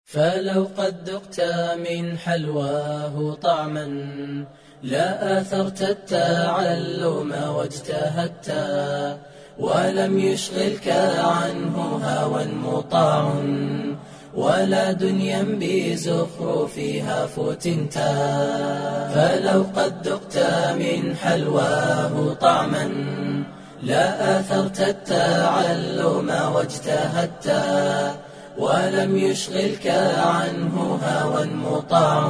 فلو قد ذقت من حلواه طعما لا آثرت التعلم واجتهدت ولم يشغلك عنه هوى مطاع ولا دنيا بزخرفها فتنت فلو قد ذقت من حلواه طعما لا آثرت التعلم واجتهدت ولم يشغلك عنه هوى مطاع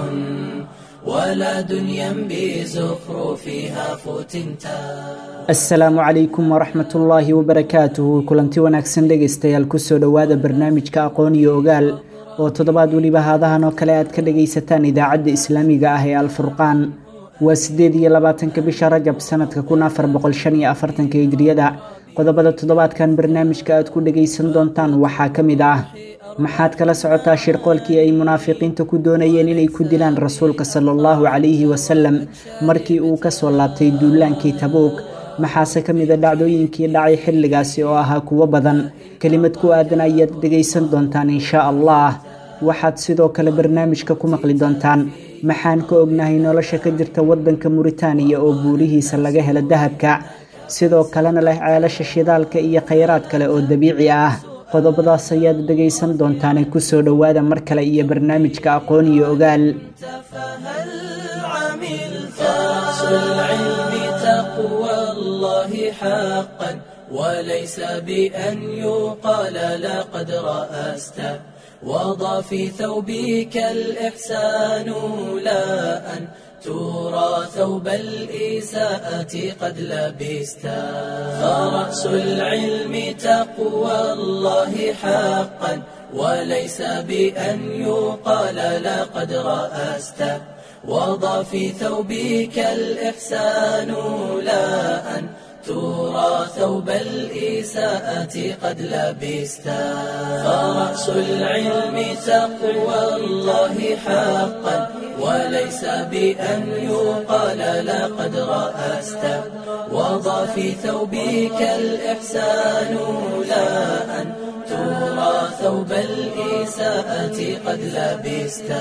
ولا دنيا بزخرفها فتنتا asalaamu calaykum waraxmat ullaahi wabarakaatuhu kulanti wanaagsan dhegaystayaal kusoo dhowaada barnaamijka aqoon iyo ogaal oo toddobaad weliba haadahan oo kale aad ka dhagaysataan idaacadda islaamiga ah ee alfurqaan waa siddeed iyo labaatanka bisha rajab sanadka kun afar boqol shan iyo afartanka hijriyada qodobada toddobaadkan barnaamijka aad ku dhagaysan doontaan waxaa ka mid ah maxaad kala socotaa shirqoolkii ay munaafiqiinta ku doonayeen inay ku dilaan rasuulka sala allahu calayhi wasalam markii uu kasoo laabtay duulaankii tabuuk maxaase ka mid a dhacdooyinkii dhacay xilligaasi oo ahaa kuwo badan kelimad ku aadan ayaad dhegaysan doontaan inshaa allah waxaad sidoo kale barnaamijka ku maqli doontaan maxaan ka ognahay nolosha ka jirta waddanka muritaaniya oo buurihiisa laga helo dahabka sidoo kalena leh ceelasha shidaalka iyo khayraad kale oo dabiici ah qodobadaas ayaad dhegaysan doontaane kusoo dhowaada mar kale iyo barnaamijka aqoon iyo ogaal فهل عملت أصل العلم تقوى الله حقا وليس بأن يقال لقد رأست وضع في ثوبك الإحسان لا أن ترى ثوب الإساءة قد لبست فرأس العلم تقوى الله حقا وليس بأن يقال لقد رأست وضع في ثوبك الإحسان لا أن ترى ثوب الإساءة قد لبست فرأس العلم تقوى الله حقا وليس بأن يقال لقد رأست وضع في ثوبك الإحسان لا أن ترى ثوب الإساءة قد لبست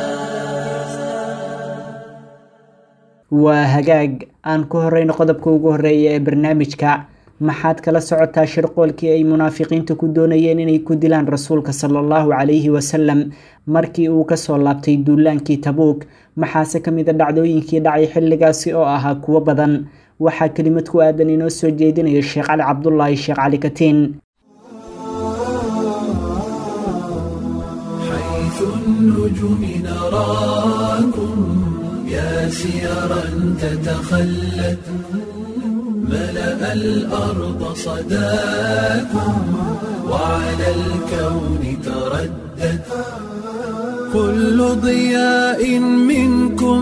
waa hagaag aan ku horeyno qodobka ugu horeeya ee barnaamijka maxaad kala socotaa shirqoolkii ay munaafiqiinta ku doonayeen inay ku dilaan rasuulka sala allahu calayhi wasalam markii uu kasoo laabtay duulaankii tabuuk maxaase ka mid a dhacdooyinkii dhacay xilligaasi oo ahaa kuwo badan waxaa kelimad ku aadan inoo soo jeedinaya sheekh cali cabdulaahi sheekh cali katiin حيث النجوم نراكم يا سيرا تتخلت ملأ الأرض صداكم وعلى الكون تردد كل ضياء منكم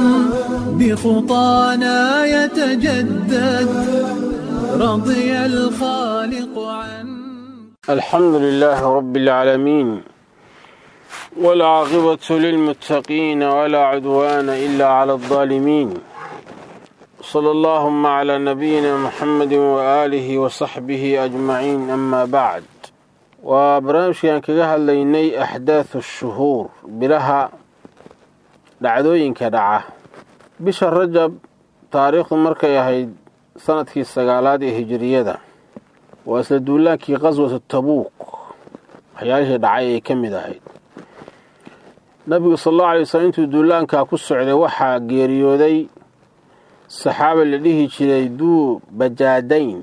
بخطانا يتجدد رضي الخالق عنه الحمد لله رب العالمين والعاقبة للمتقين ولا عدوان إلا على الظالمين صلى اللهم على نبينا محمد وآله وصحبه أجمعين أما بعد وبرنامجkan kaga hadlaynay axdaaثu الshuhuur bilaha dhacdooyinka dhaca bisha rajab taariikhdu markay ahayd sanadkii sagaalaad ee hijiriyada waa isla duulaankii qaswatu tabuuk waxyaalihii dhacay ay ka mid ahayd nabigu sal allau alay waslm intuu duulaankaa ku socday waxaa geeriyooday saxaaba la dhihi jiray duu bajaadayn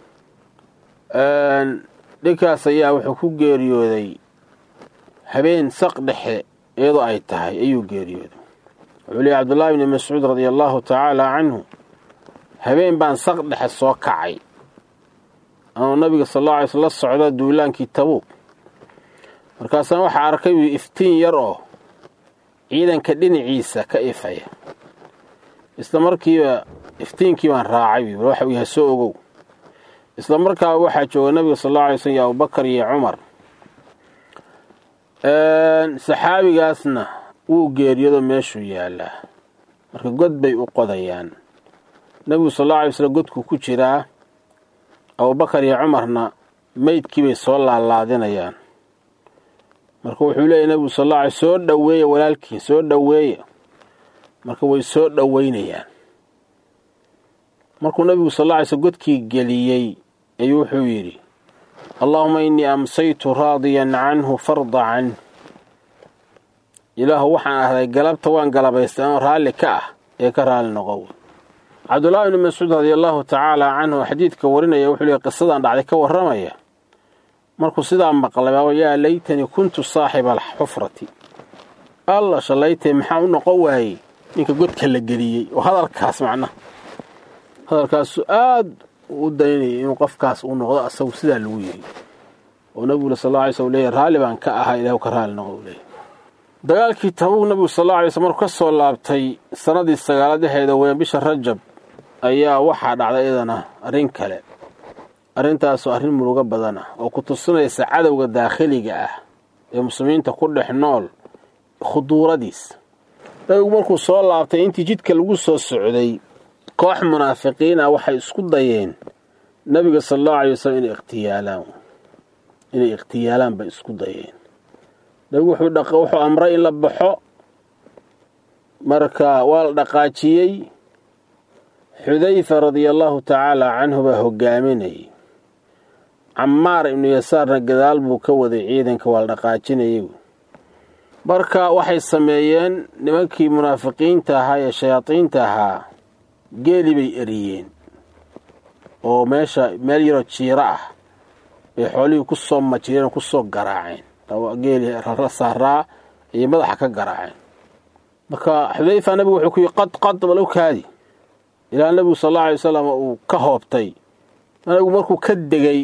dhinkaas ayaa wuxuu ku geeriyooday habeen saq dhexe iyadoo ay tahay ayuu geeriyooday wuxuu leeyay cabdullaahi bni mascuud radia allaahu tacaala canhu habeen baan saq dhexe soo kacay anuu nabiga sal alla alay sl la socda duulaankii tabuuk markaasaan waxaa arkay uu iftiin yar oo ciidanka dhinaciisa ka ifaya isla markiiba iftiinkii baan raacay bal waxa uu yahay soo ogow isla markaaba waxaa jooga nabiga sal alla alay slm iyo abubakar iyo cumar saxaabigaasna wuu geeriyado meeshuu yaalaa marka god bay u qodayaan nebigu sal alla alay slm godkuu ku jiraa abubakar iyo cumarna meydkii bay soo laalaadinayaan marka wuxuu leeyahy nabigu sal alla alay soo dhoweeya walaalkiin soo dhoweeya marka way soo dhoweynayaan markuu nabigu sal alla alay slm godkii geliyey ayuu wuxuu yidhi allaahuma innii amsaytu raadiyan canhu farda canh ilaahu waxaan ahday galabta waan galabaystay oo raalli ka ah ee ka raalli noqow cabdullaahi ibni mascuud radia allaahu tacaala canhu xadiidka warinaya wuxuu leey qisadan dhacday ka warramaya markuu sidaa maqlay baa yaa laytanii kuntu saaxiba alxufrati alla shallaytay maxaa u noqon waayey ninka godka la geliyey oo hadalkaas macnaha hadalkaasu aad u daynayay inuu qofkaas uu noqdo asagu sidaa lagu yiri oo nabigu sal alla alay sl leeyahy raalli baan ka ahaa ilahu ka raalli noqo u leeyahy dagaalkii tabuug nabigu sal alla alay sl markuu ka soo laabtay sannadii sagaaladaheeda weyn bisha rajab ayaa waxaa dhacday iyadana arrin kale arrintaasoo arrin murugo badan ah oo ku tusinaysa cadowga daakhiliga ah ee muslimiinta ku dhex nool khuduuradiis nabigu markuu soo laabtay intii jidka lagu soo socday koox munaafiqiin ah waxay isku dayeen nabiga sal allahu alay wasalam inay ikhtiyaalaan inay ikhtiyaalaan bay isku dayeen nabigu wuxuu amray in la baxo marka waa la dhaqaajiyey xudayfa radia allaahu tacaala canhu baa hogaaminayay camaar ibnu yasaarna gadaal buu ka waday ciidanka waa la dhaqaajinayay marka waxay sameeyeen nimankii munaafiqiinta ahaa ee shayaadiinta ahaa geeli bay eriyeen oo meesha meel yaroo jiiro ah bay xoolihii ku soo majireen oo ku soo garaaceen geeli rara saaraa ayay madaxa ka garaaceen marka xudayfa nabigu wuxuu ku yihi qad qad balow kaadi ilaa nabigu sal alla alay wasalam uu ka hoobtay nabigu markuu ka degay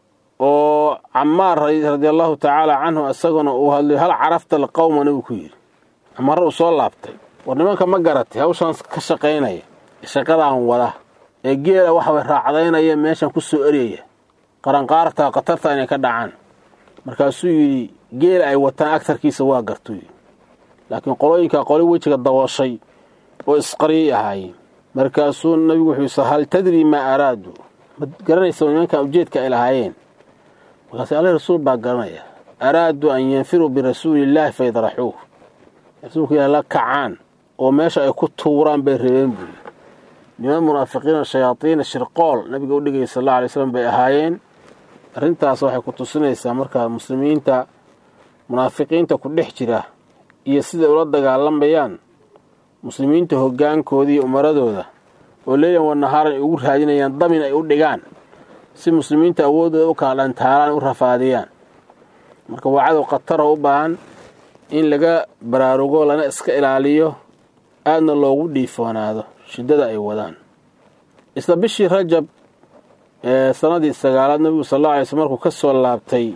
oo camaar radia allahu tacaala canhu isaguna uu hadlay hal carafta alqowma nabigu ku yidhi camaarra uu soo laabtay war nimanka ma garatay hawshaan ka shaqaynaya shaqadaan wada ee geela waxaway raacdaynaya meeshan ku soo eryaya qaranqaarta khatarta inay ka dhacaan markaasuu yidhi geela ay wataan agtarkiisa waa gartuu yidhi laakiin qolooyinkaa qoli wejiga dabooshay oo isqaryay ahaayeen markaasuu nabigu wuxuu yidhi hal tadrii maa araadu ma garanaysa nimankan ujeedka ay lahaayeen markaas alle rasuul baa garanaya araaduu an yanfiruu birasuulillaahi fa yadraxuuh rasuulku ilaah la kacaan oo meesha ay ku tuuraan bay rabeen buuyi niman munaafiqiina shayaadiina shirqool nabiga u dhigaya sal alla alay slam bay ahaayeen arrintaas waxay ku tusinaysaa markaa muslimiinta munaafiqiinta ku dhex jira iyo siday ula dagaalamayaan muslimiinta hoggaankoodii iyo umaradooda oo leylan wanahaaran ay ugu raadinayaan damin ay u dhigaan si muslimiinta awooddooda u kala dhantaalaan u rafaadiyaan marka waa cadow khataro u baahan in laga baraarugo lana iska ilaaliyo aadna loogu dhiifoonaado shiddada ay wadaan isla bishii rajab ee sanadii sagaalaad nabigu sal alla alay slm markuu ka soo laabtay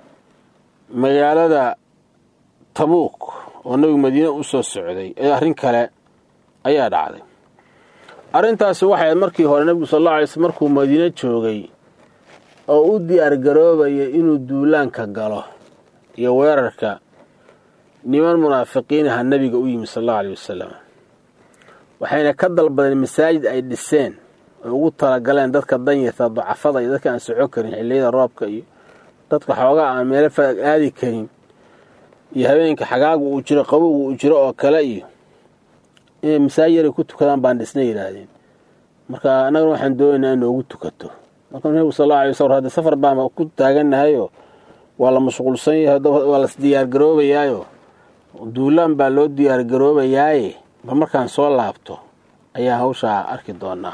magaalada tabuuk oo nabigu madiine u soo socday ee arrin kale ayaa dhacday arrintaasi waxay ahayd markii hore nabigu sal alla alay slm markuu madiine joogay oo u diyaar garoobaya inuu duulaanka galo iyo weerarka niman munaafiqiin aha nabiga u yimi sal allau alay wasalam waxayna ka dalbadeen masaajid ay dhiseen oy ugu talagaleen dadka danyarta ducafada iyo dadka aan soco karin xilliyada roobka iyo dadka xoogaa aan meelo faag aadi karin iyo habeenka xagaagu uu jiro qabowgu uu jiro oo kale iyo inay masaajid yaray ku tukadaan baan dhisna yidhaahdeen marka annagana waxaan doonaynaa in noogu tukato marka nabigu sal alla alay waslam hadda safar baan ku taaganahayoo waa la mashquulsan yahay waa las diyaargaroobayaayo duulaan baa loo diyaargaroobayaaye bal markaan soo laabto ayaa hawshaa arki doonaa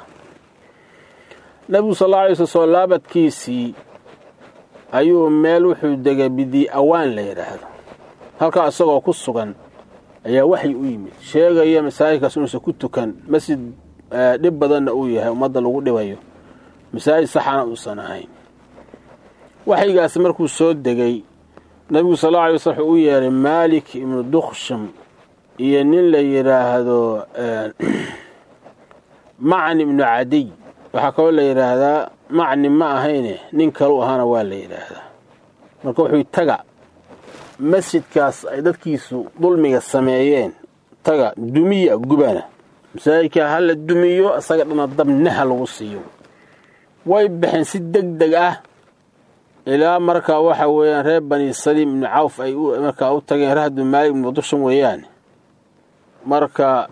nabigu sal alla alay sl soo laabadkiisii ayuu meel wuxuu degay bidii awaan la yidhaahdo halkaa isagoo ku sugan ayaa waxyi u yimid sheegaya masaajidkaas inuusan ku tukan masjid dhib badanna uu yahay ummadda lagu dhibayo masaajid saxana uusan ahayn waxyigaasi markuu soo degay nabigu sal alla alay waslam wuxuu u yeeray maalik ibnu duksham iyo nin la yidhaahdo macni ibnu cadiy waxaa kaloo la yidhaahdaa macni ma ahayne nin kalu ahaana waa la yidhaahdaa marka wuxuu taga masjidkaas ay dadkiisu dulmiga sameeyeen taga dumiya gubana masaajidkaa ha la dumiyo isaga dhana dabnaha lagu siiyo way baxeen si deg deg ah ilaa markaa waxa weeyaan reer bani saliim ibni cawf ay markaa u tageen rahdu maalik ibnu dushan weeyaan marka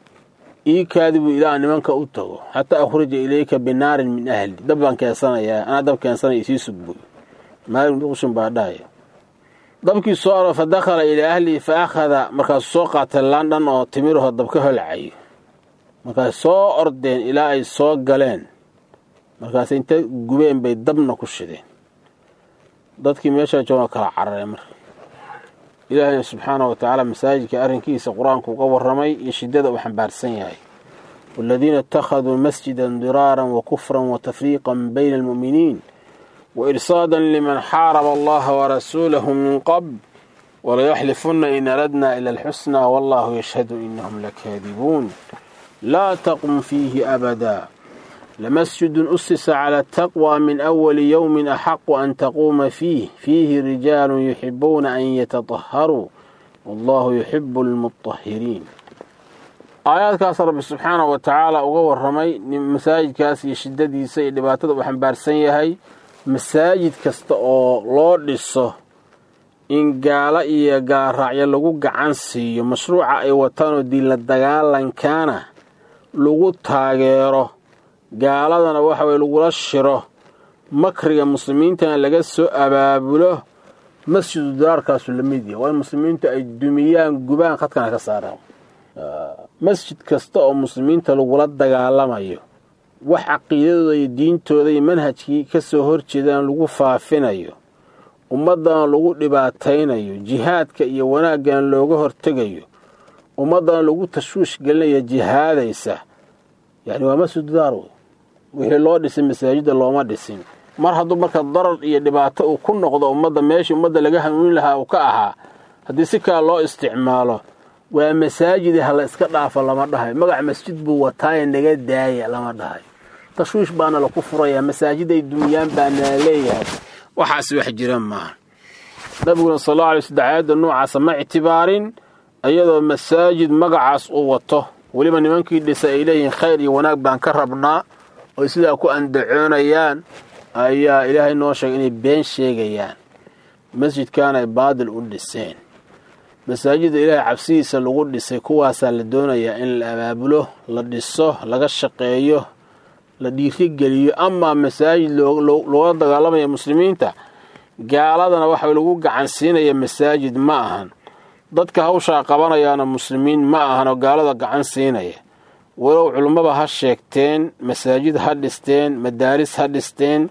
iikaadi buu ilaa nimanka u tago xataa akhrija ilayka binaarin min ahli dab baan keensanayaa anaa dab keensanaya isii sugbuy maalik ibnu dushan baa dhahaya dabkii soo aro fa dakhala ilaa ahlihi fa akhada markaasuu soo qaatay laandhan oo timiraho dab ka holcayo markaas soo ordeen ilaa ay soo galeen markaas inta gubeen bay dabna ku shideen dadkii meeshaa jooga kala carareen marka ilaahayna subxaanahu wa tacaala masaajidka arrinkiisa qur-aanku uga warramay iyo shiddada uu xambaarsan yahay waaladiina ittakhaduu masjidan diraaran wa kufran wa tafriiqan bayna almu'miniin wa irsaadan liman xaaraba allaha warasuulahu min qabl walayaxlifunna in aradna ila alxusnaa wallahu yashhadu inahum lakaadibuun laa taqum fiihi abada لمسجد أسس على التقوى من أول يوم أحق أن تقوم فيه فيه رجال يحبون أن يتطهروا والله يحب المطهرين aayaadkaas rabbi subxaana wa tacaala uga warramay masaajidkaas iyo shiddadiisa iyo dhibaatada uu xambaarsan yahay masaajid kasta oo loo dhiso in gaalo iyo gaaraacyo lagu gacan siiyo mashruuca ay wataan oo diinla dagaalankaana lagu taageero gaaladana waxa weye lagula shiro makriga muslimiintana laga soo abaabulo masjidu diraarkaasu la mid yahay waa in muslimiintu ay dumiyaan gubaan khadkana ka saaraan masjid kasta oo muslimiinta lagula dagaalamayo wax caqiidadooda iyo diintooda iyo manhajkii ka soo horjeedaan lagu faafinayo ummaddana lagu dhibaataynayo jihaadka iyo wanaaggan looga hortegayo ummaddana lagu tashwiish gelinayo jihaadaysa yacni waa masjidu daar wey wixii loo dhisay masaajidda looma dhisin mar hadduu marka darar iyo dhibaato uu ku noqdo ummadda meeshii ummadda laga hanuunin lahaa uu ka ahaa haddii si kale loo isticmaalo waa masaajidi ha la iska dhaafo lama dhahayo magac masjid buu wataaye naga daaya lama dhahayo tashwiish baana laku furayaa masaajiday dumiyaan baana leeyahay waxaas wax jira maaha nabiguna sal alla alay sl dacaayadda noocaasa ma ictibaarin iyadoo masaajid magacaas uu wato weliba nimankii dhisa ay leeyihiin khayr iyo wanaag baan ka rabnaa oy sidaa ku andacoonayaan ayaa ilaahay noo sheegay inay been sheegayaan masjidkaana ay baadil u dhiseen masaajidda ilaahay cabsidiisa lagu dhisay kuwaasaa la doonayaa in la abaabulo la dhiso laga shaqeeyo la dhiirigeliyo amaa masaajid loola dagaalamaya muslimiinta gaaladana waxa lagu gacan siinaya masaajid ma ahan dadka hawshaa qabanayaana muslimiin ma ahan oo gaalada gacan siinaya walow culummaba ha sheegteen masaajid ha dhisteen madaaris ha dhisteen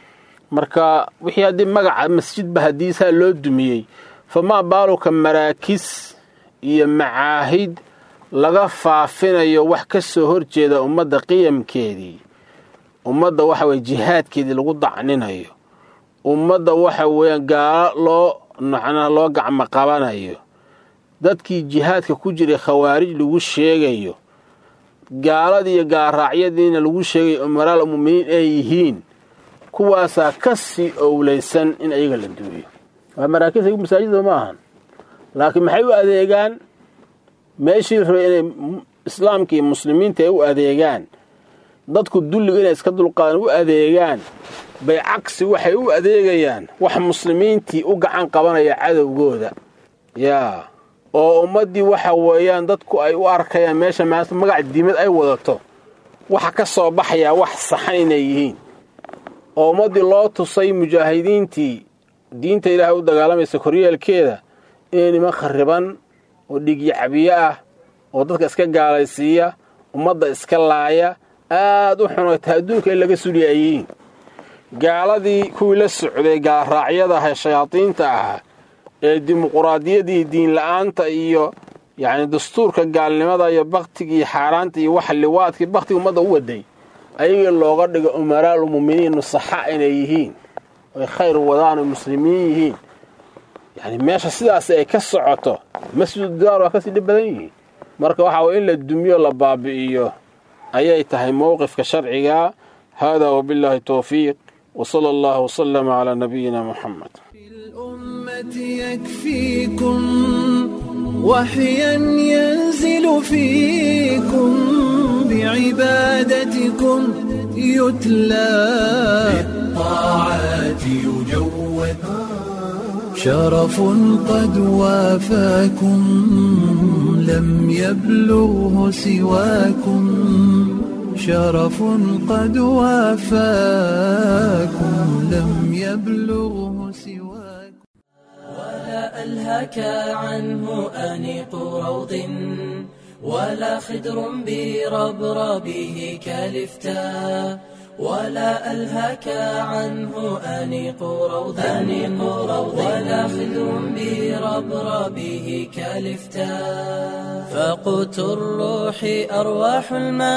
marka wixii haddii magaca masjidba hadiisaa loo dumiyey famaa baaluka maraakis iyo macaahid laga faafinayo wax ka soo horjeeda ummadda qiyamkeedii ummadda waxa weye jihaadkeedii lagu dacninayo ummadda waxa weeyaan gaalo loo macnaha loo gacmo qabanayo dadkii jihaadka ku jiray khawaarij lagu sheegayo gaaladii iyo gaaraacyadiina lagu sheegayo umaraal muminiin ay yihiin kuwaasaa ka sii owlaysan in ayaga la duuyo waa maraakiis ayagu masaajida ma ahan laakiin maxay u adeegaan meeshii rabay inay islaamka iyo muslimiinta ay u adeegaan dadku dulliga inay iska dulqaadan u adeegaan bay cagsi waxay u adeegayaan wax muslimiintii u gacan qabanaya cadowgooda yaa oo ummaddii waxa weeyaan dadku ay u arkayaan meesha maanta magac diimad ay wadato waxa ka soo baxayaa wax saxan inay yihiin oo ummaddii loo tusay mujaahidiintii diinta ilaahay u dagaalamaysa koryeelkeeda inay niman khariban oo dhigyacabiyo ah oo dadka iska gaalaysiiya ummadda iska laaya aad u xunayta adduunka in laga suliya ay yihiin gaaladii kuwii la socday gaalraacyada ah ee shayaadiinta ahaa ee dimuquraadiyadii diinla-aanta iyo yacni dastuurka gaalnimada iyo baktigii xaaraanta iyo waxa liwaadkii baktiga ummadda u waday ayagii looga dhigo umaraalu muminiin nusaxa inay yihiin oy khayr wadaan oy muslimiin yihiin yacni meesha sidaas ay ka socoto masjidu diyaar waa kasii dhib badan yihiin marka waxaa way in la dumiyo la baabi'iyo ayay tahay mowqifka sharciga hada wabillahi towfiiq wsala allahu wslama calaa nabiyina muxamed الأمة يكفيكم وحيا ينزل فيكم بعبادتكم يتلى الطاعات يجود شرف قد وافاكم لم يبلغه سواكم شرف قد وافاكم لم يبلغه سواكم ولا ألهك عنه أنيق روض ولا خدر بربربه كالفتاء ولا ألهك عنه أنيق روض أنيق روض ولا خدر بربربه كالفتاء فقوت الروح أرواح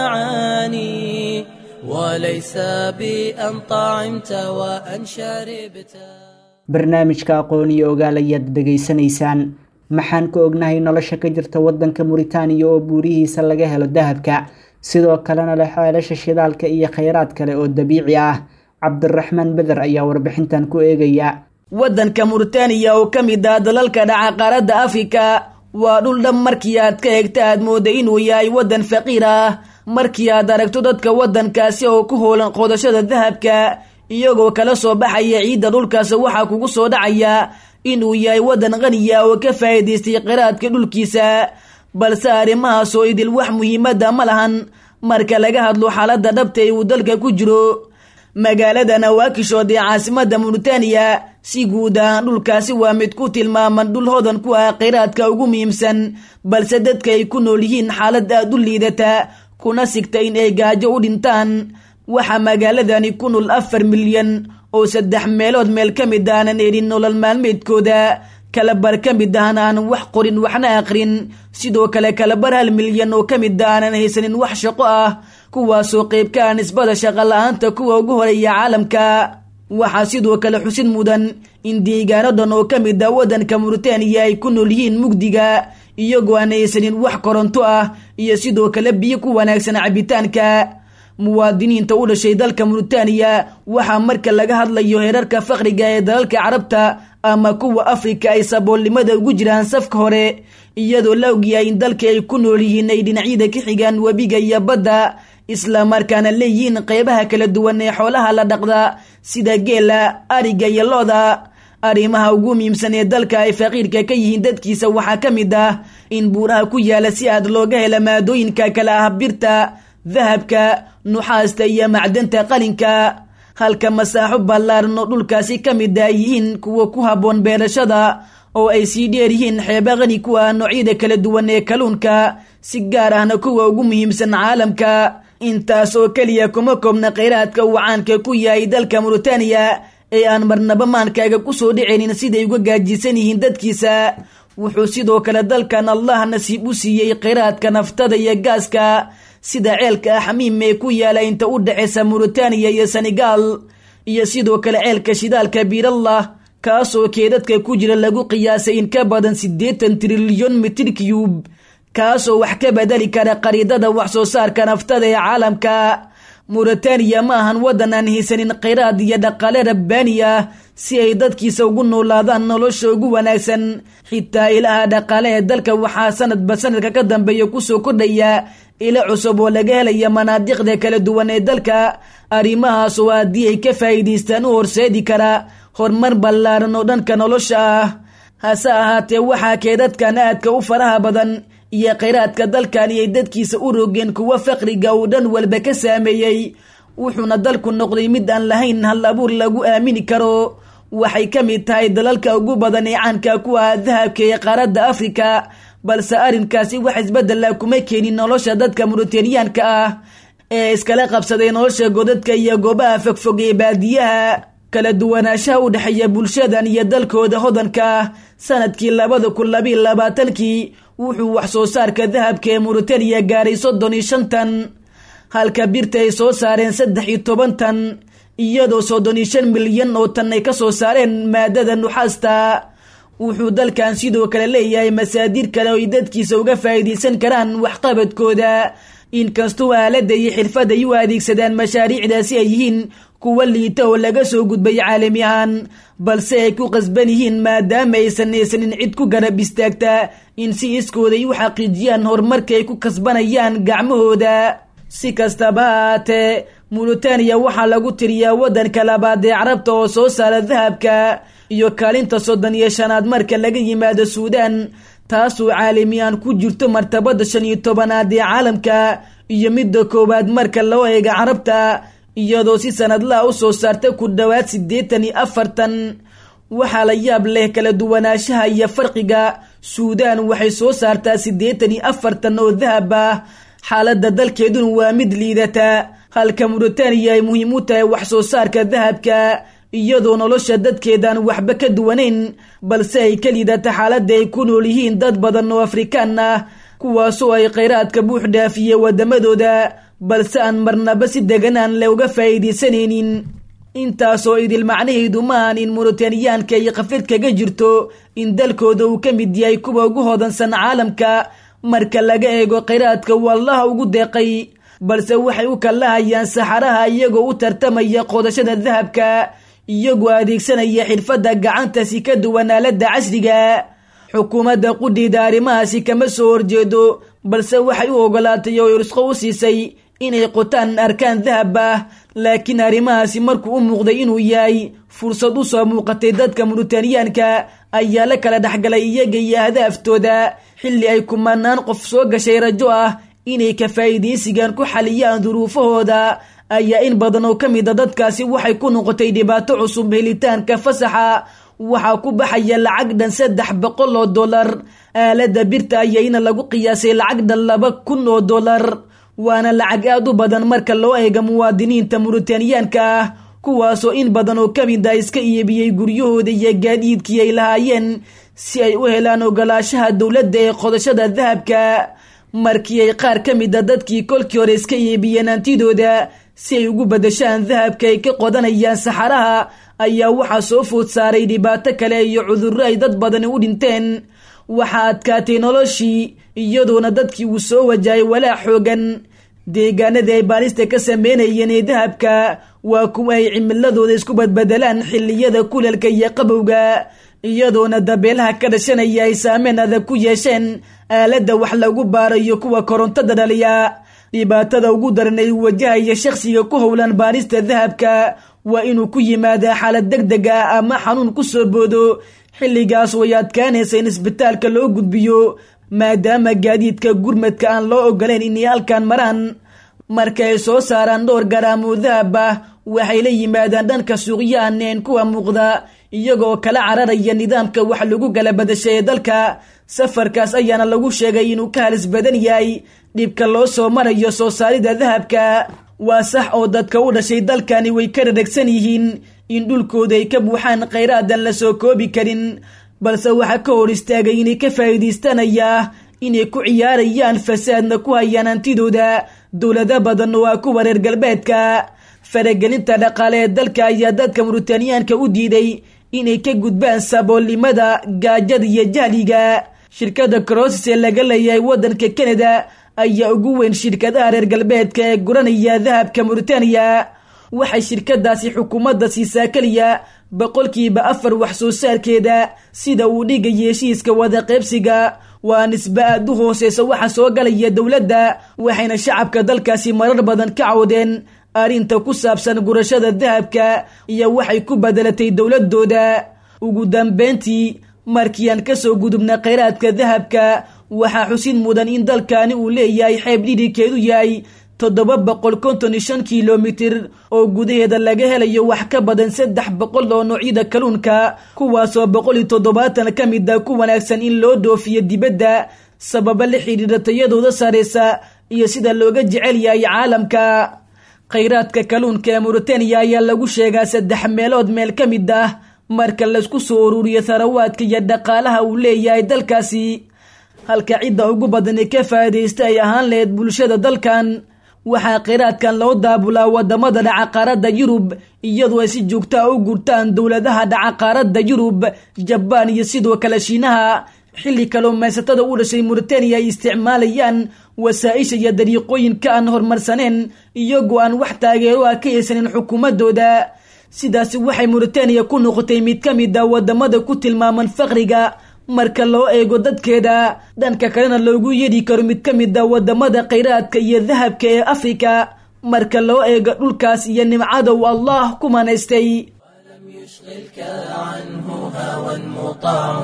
المعاني وليس بأن طعمت وأن شربت barnaamijka aqoon iyo ogaal ayaad dhegaysanaysaan maxaan ka ognahay nolosha ka jirta waddanka muritaaniya oo buurihiisa laga helo dahabka sidoo kalena leh ceelasha shidaalka iyo kheyraad kale oo dabiici ah cabdiraxmaan beder ayaa warbixintan ku eegaya waddanka muritaaniya oo ka mid ah dalalka dhaca qaaradda afrika waa dhul dhab markii aad ka eegta aad mooda inuu yahay waddan faqiir ah markii aad aragto dadka waddankaasi oo ku hoolan qodashada dahabka iyagoo kala soo baxaya ciidda dhulkaas waxaa kugu soo dhacaya inuu yahay waddan qaniya oo ka faa'iidaystay qiraadka dhulkiisa balse arrimahaas oo idil wax muhiimadda ma lahan marka laga hadlo xaaladda dhabta ee uu dalka ku jiro magaalada nawaakishood ee caasimadda muritaaniya si guud ahaan dhulkaasi waa mid ku tilmaaman dhul hodan ku ah kheyraadka ugu muhiimsan balse dadka ay ku nool yihiin xaalad aad u liidata kuna sigta in ay gaajo u dhintaan waxaa magaaladani ku nool afar milyan oo saddex meelood meel ka mid aanan elin nolol maalmeedkooda kalabar ka mid ahna aanan wax qorin waxna aqrin sidoo kale kalabar hal milyan oo ka mid aanan haysanin wax shaqo ah kuwaasoo qayb ka ah nisbada shaqo la-aanta kuwa ugu horeeya caalamka waxaa sidoo kale xusid mudan in deegaano dhan oo ka mid ah waddanka muritaaniya ay ku nool yihiin mugdiga iyagoo aan haysanin wax koronto ah iyo sidoo kale biyo ku wanaagsan cabitaanka muwaadiniinta u dhashay dalka muritaaniya waxaa marka laga hadlayo heerarka faqriga ee dalalka carabta ama kuwa afrika ay saboolnimada ugu jiraan safka hore iyadoo la ogyahay in dalka ay ku nool yihiin ay dhinacyada ka xigaan webiga iyo badda islamarkaana leeyihiin qeybaha kala duwan ee xoolaha la dhaqda sida geela ariga iyo looda arrimaha ugu muhiimsan ee dalka ay faqiirka ka yihiin dadkiisa waxaa ka mid ah in buuraha ku yaala si aad looga hela maadooyinka kale ah birta dahabka nuxaasta iyo macdanta qalinka halka masaaxo ballaaran oo dhulkaasi ka mid ay yihiin kuwa ku habboon beerashada oo ay sii dheer yihiin xeeba qani ku ah noocyada kala duwan ee kalluunka si gaar ahna kuwa ugu muhiimsan caalamka intaas oo keliya kuma koobna kheyraadka uu caanka ku yahay dalka muritaaniya ee aan marnaba maankaaga ku soo dhicinin siday uga gaajisan yihiin dadkiisa wuxuu sidoo kale dalkan allah nasiib u siiyey kheyraadka naftada iyo gaaska sida ceelka axmiim ee ku yaala inta u dhexeysa muritaaniya iyo senegaal iyo sidoo kale ceelka shidaalka biirallah kaasoo keedadka ku jira lagu qiyaasay in ka badan siddeetan trilyon mitir cube kaasoo wax ka bedeli kara qariidada wax soo saarka naftada ee caalamka muritaaniya ma ahan waddan aan haysanin kheyraad iyo dhaqaale rabbaani ah si ay dadkiisa ugu noolaadaan nolosha ugu wanaagsan xitaa ilaha dhaqaale ee dalka waxaa sanadba sanadka ka dambeeya kusoo kordhaya ilo cusub oo laga helaya manaadiqda kala duwan ee dalka arrimahaas oo haddii ay ka faa'iidaystaan u horseedi kara horumar ballaaran oo dhanka nolosha ah hase ahaatee waxaa keedadkan aadka u faraha badan iyo kheyraadka dalkani ay dadkiisa u rogeen kuwa faqriga uu dhan walba ka saameeyey wuxuuna dalku noqday mid aan lahayn hal abuur lagu aamini karo waxay ka mid tahay dalalka ugu badan ee caanka ku ah dahabka ee qaaradda afrika balse arrinkaasi wax isbedela kuma keenin nolosha dadka muritaaniyaanka ah ee iskala qabsaday nolosha godadka iyo goobaha fogfog ee baadiyaha kala duwanaanshaha u dhexeeya bulshadan iyo dalkooda hodanka ah sanadkii labada kun labiiyo labaatankii wuxuu wax soo saarka dahabka ee muritaaniya gaaray soddon iyo shan tan halka birta ay soo saareen saddex iyo toban tan iyadoo soddon iyo shan milyan oo tan ay ka soo saareen maadada nuxaasta wuxuu dalkan sidoo kale leeyahay masaadiir kale oo ay dadkiisa uga faa'iidaysan karaan waxqabadkooda inkastoo aaladda iyo xirfad ay u adeegsadaan mashaariicdaasi ay yihiin kuwa liita oo laga soo gudbay caalami ahaan balse ay ku qasban yihiin maadaama aysan haysanin cid ku garab istaagta in si iskooday u xaqiijiyaan horumarka ay ku kasbanayaan gacmahooda si kastaba haatee muritaaniya waxaa lagu tiriyaa waddanka labaad ee carabta oo soo saara dahabka iyo kaalinta soddon iyo shanaad marka laga yimaado suudaan taasoo caalamiyan ku jirto martabada shan iyo tobanaad ee caalamka iyo midda koowaad marka loo eega carabta iyadoo si sanadlaha u soo saarta ku dhowaad siddeetan iyo afartan waxaa la yaab leh kala duwanaanshaha iyo farqiga suudaan waxay soo saartaa siddeetan iyo afartan oo dahab ah xaaladda dalkeeduna waa mid liidata halka muritaaniya ay muhiim u tahay wax soo saarka dahabka iyadoo nolosha dadkeedaan waxba ka duwanayn balse ay ka liidata xaaladda ay ku nool yihiin dad badan oo afrikaan ah kuwaasoo ay khayraadka buux dhaafiye waddamadooda balse aan marnaba si deganaan le uga faa'iidaysanaynin intaasoo idil macnaheedu maahan in muritaaniyaanka ay khafid kaga jirto in dalkooda uu ka mid yahay kuwa ugu hodansan caalamka marka laga eego khayraadka wallaha ugu deeqay balse waxay u kallahayaan saxaraha iyagoo u tartamaya qodashada dahabka iyagoo adeegsanaya xirfadda gacanta si ka duwan aaladda casriga xukuumadda qudhiida arrimahaasi kama soo horjeedo balse waxay u ogolaatay oo irsqo u siisay inay qotaan arkaan dahab ah laakiin arrimahaasi markuu u muuqday inuu yahay fursad u soo muuqatay dadka muritaaniyaanka ayaa la kala dhexgalay iyaga iyo ahdaftooda xilli ay kumanaan qof soo gashay rajo ah inay ka faa'iidaysigan ku xaliyaan duruufahooda ayaa in badan oo ka mid a dadkaasi waxay ku noqotay dhibaato cusub helitaanka fasaxa waxaa ku baxaya lacag dhan saddex boqol oo dollar aaladda birta ayayna lagu qiyaasay lacag dhan laba kun oo dollar waana lacag aad u badan marka loo eega muwaadiniinta muritaaniyaanka ah kuwaasoo in badan oo ka mid a iska iibiyey guryahooda iyo gaadiidkii ay lahaayeen si ay u helaan ogolaashaha dowladda ee qodashada dahabka markii ay qaar ka mid a dadkii kolkii hore iska iibiyeen hantidooda si ay ugu badashaan dahabka ay ka qodanayaan saxaraha ayaa waxaa soo food saaray dhibaato kale iyo cudurro ay dad badani u dhinteen waxaa adkaatay noloshii iyadoona dadkii uu soo wajahay walaac xoogan deegaanadii ay baarista ka sameynayeen ee dahabka waa kuwa ay cimiladooda isku badbedelaan xilliyada kulalka iyo qabowga iyadoona dabeelaha ka dhashanaya ay saameyn adag ku yeesheen aaladda wax lagu baarayo kuwa korontada dhaliya dhibaatada ugu daran ay wajahaya shakhsiga ku howlan baarista dahabka waa inuu ku yimaadaa xaalad deg deg ah ama xanuun ku soo boodo xilligaas way adkaanaysa in isbitaalka loo gudbiyo maadaama gaadiidka gurmadka aan loo ogolayn inay halkan maraan marka ay soo saaraan dhowr garaam oo dahab ah waxay la yimaadaan dhanka suuqyahaneen kuwa muuqda iyagoo kala cararaya nidaamka wax lagu kala badashay ee dalka safarkaas ayaana lagu sheegay inuu ka halis badan yahay dhibka loo soo marayo soo saarida dahabka waa sax oo dadka u dhashay dalkani way ka dhadhegsan yihiin in dhulkooda ay ka buuxaan khayraadan la soo koobi karin balse waxaa ka hor istaagay inay ka faa'iidaystanaya inay ku ciyaarayaan fasaadna ku hayaan hantidooda dowlado badan oo ah kuwa reer galbeedka faragelinta dhaqaale ee dalka ayaa dadka muritaaniyaanka u diiday inay ka gudbaan saboolnimada gaajada iyo jahliga shirkadda crosses ee laga leeyahay waddanka canada ayaa ugu weyn shirkadaha reer galbeedka ee guranaya dahabka muritaaniya waxay shirkadaasi xukuumadda siisaa keliya boqolkiiba afar wax soo saarkeeda sida uu dhigaya heshiiska wada qaybsiga waa nisbe aad u hooseysa waxa soo galaya dowladda waxayna shacabka dalkaasi marar badan ka cawdeen arrinta ku saabsan gurashada dahabka iyo waxay ku bedelatay dowladooda ugu dambeyntii markii aan kasoo gudubna khayraadka dahabka waxaa xusid mudan in dalkani uu leeyahay xeeb dhidhigkeedu yahay toddoba boqol konton iyo shan kilomitir oo gudaheeda laga helayo wax ka badan saddex boqol oo noocyada kalluunka kuwaasoo boqol iyo toddobaatan ka mid a ku wanaagsan in loo dhoofiyo dibadda sababa la xidhiidha tayadooda sareysa iyo sida looga jecel yahay caalamka khayraadka kalluunka ee muritaaniya ayaa lagu sheegaa saddex meelood meel ka mid ah marka laysku soo ururiyo tharawaadka iyo dhaqaalaha uu leeyahay dalkaasi halka cidda ugu badan ee ka faa'iidaysta ay ahaan lahayd bulshada dalkan waxaa kheyraadkan loo daabulaa wadamada dhaca qaaradda yurub iyadoo ay si joogtaa u gurtaan dowladaha dhaca qaaradda yurub jabaan iyo sidoo kale shiinaha xilli kalluumaysatada u dhashay muritaaniya ay isticmaalayaan wasaa-isha iyo dariiqooyinka aan horumarsaneen iyagoo aan wax taageero ah ka haysanin xukuumadooda sidaasi waxay muritaaniya ku noqotay mid ka mid a wadamada ku tilmaaman faqriga marka loo eego dadkeeda dhanka kalena loogu yeedhi karo mid ka mid a wadamada khayraadka iyo dahabka ee afrika marka loo eego dhulkaas iyo nimcada uu allah ku manaystay يشغلك عنه هوى مطاع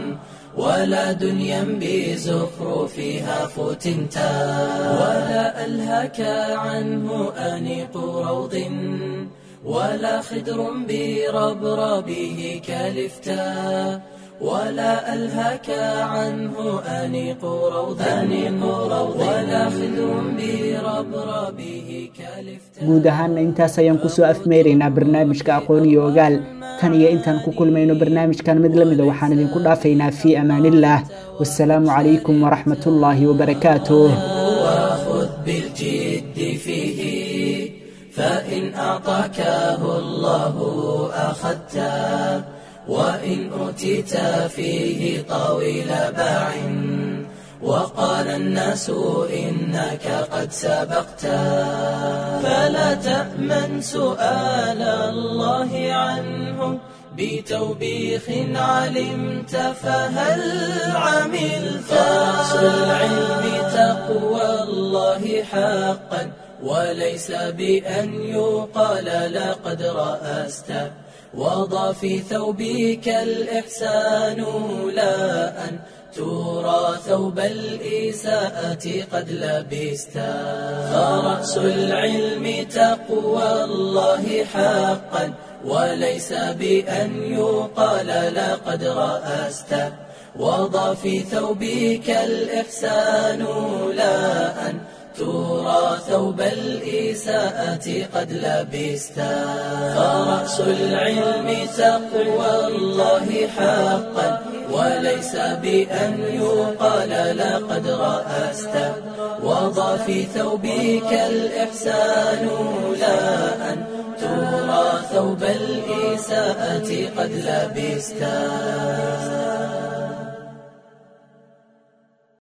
ولا دنيا بزخرفها فتنتا ولا ألهك عنه أنيق روض ولا خدر بربربه كلفتا ولا ألهك عنه أنيق روض أنيق روض ولا خدر بربربه كلفتا guud ahaana intaas ayaan kusoo afmeeraynaa barnaamijka aqoon iyo ogaal tan iyo intaan ku kulmayno barnaamijkan mid lamida waxaan idinku dhaafaynaa fii amaanillaah wasalaamu calaykum waraxmatullaahi wabarakaatuh وخذ بالجد فيه فإن أعطاكه الله أخذته وإن أوتيت فيه طويل باع وقال الناس إنك قد سبقت فلا تأمن سؤال الله عنه بتوبيخ علمت فهل عملت رأس العلم تقوى الله حقا وليس بأن يقال لقد رأست وضع في ثوبك الإحسان لا أن ترى ثوب الإساءة قد لبست فرأس العلم تقوى الله حقا وليس بأن يقال لقد رأست وضع في ثوبك الإحسان لا أن ترى ثوب الإساءة قد لبست فرأس العلم تقوى الله حقا وليس بأن يقال لقد رأست وضع في ثوبك الإحسان لا أن ترى ثوب الإساءة قد لبست